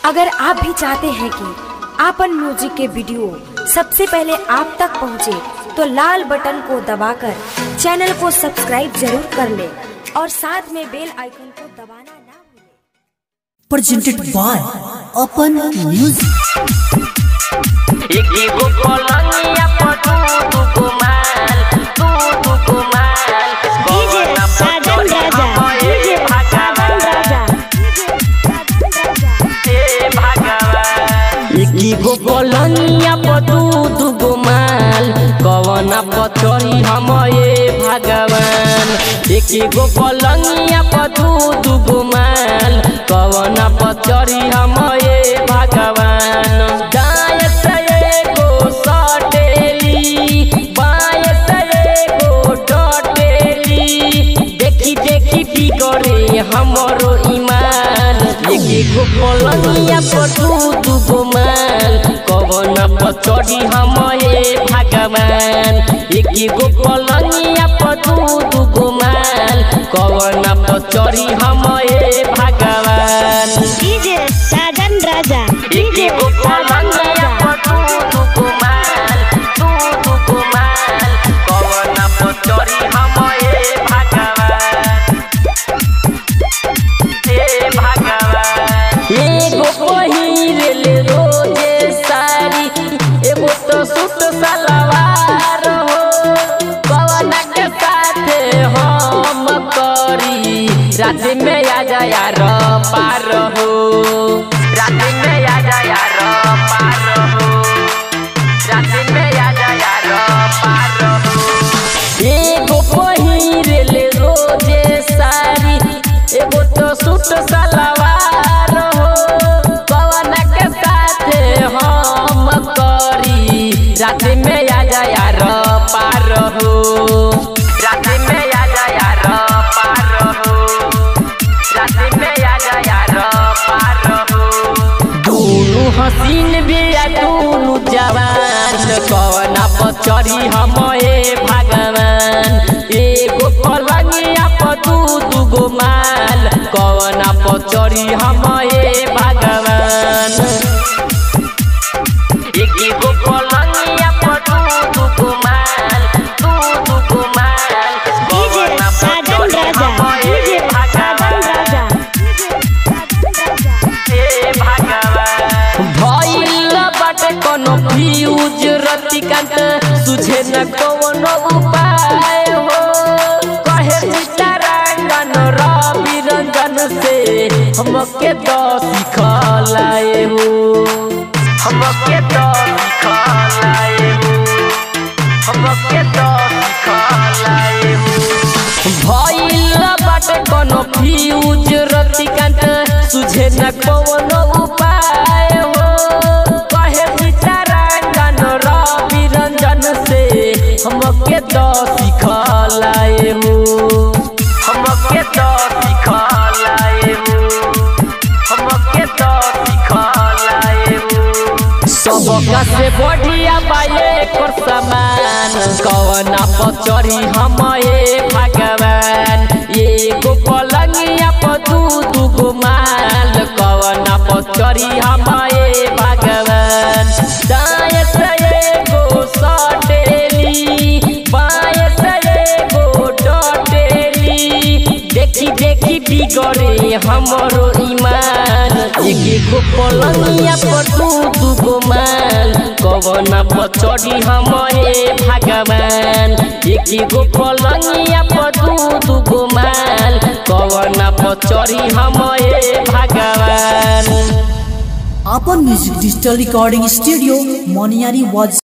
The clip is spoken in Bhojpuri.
अगर आप भी चाहते हैं कि आपन म्यूजिक के वीडियो सबसे पहले आप तक पहुंचे, तो लाल बटन को दबाकर चैनल को सब्सक्राइब जरूर कर ले और साथ में बेल आइकन को दबाना ना भूलें। presented by Open Music. एगो पलंगिया पर दू दुगो माल दू दुगो माल डीजे साजन राजा डीजे साजन राजा हे भगवान एगो पलंगिया पर दू दुगो माल कवना पर चढ़ी हम ए भगवान एगो पलंगिया पर दू दुगो माल कवना पर चढ़ी हम ए भगवान दाएं से एगो सटेली बाएं से एगो डटेली देखी देखी की करे हमरो ईमान एक एगो पलंगिया पर दू दुगो माल कवन पर चढ़ी हम हे भगवान एक एगो पलंगिया पर दू दुगो माल कवन पर चढ़ी हम हे भगवान डीजे साजन राजा एक डीजे एगो साजन पलंगिया राजा पर दू दुगो माल दू दुगो माल कवन पर चढ़ी हम हे भगवान हे भगवान एगो पहिरले रोजे साड़ी एगो तो सूट सलवार हो कवना के साथे हम करी रात में आ जाया र पार हो रात में आ जाया र पार हो रात में आ जाया र पार हो एगो पहिरले रोजे साड़ी एगो तो सूट सलवार हो कवना के साथे हम करी रात में आ जाया र पार हो रात में आ जाया र पार हो रात में आ जाया र पार हो दोनों हसीन बिया दोनों जवान कवना पर चढ़ी हम ए भगवान एगो पलंगिया पर दू दुगो माल कवना पर चढ़ी हम ए भगवान एक एगो पलंगिया पर दू दुगो माल दू दुगो माल डीजे कवना पर साजन चढ़ी राजा हम ए डीजे साजन भगवान राजा हे भगवान भइल बाटे कोनो फ्यूज रतिकांत सुझे न कोनो उपाय हो कहे सीतारांगन रवि रंजन से हमके तो सिखलाए हो हमके तो सिखलाए हो हमके तो सिखलाए हो भइल बाटे कोनो फ्यूज रतिकांत सुझे न कोनो उपाय हो कहे सीतारांगन रवि रंजन से हमके तो सिखलाए हो हमके तो सिखलाए हो हमके तो सिखलाए हो सबका से बढ़िया बाए कर समान कवना पर चढ़ी हम ए भगवान एगो पलंगिया पर दू दुगो माल कवना पर चढ़ी हम ए भगवान दाएं से एगो सटेली बाएं से एगो डटेली देखी देखी बिगड़े हमरो ईमान एक एगो पलंगिया पर दू दुगो माल कवना पर चढ़ी हम हे भगवान एक एगो पलंगिया पर दू दुगो माल कवना पर चढ़ी हम हे भगवान Open Music Digital Recording Studio, Moniari was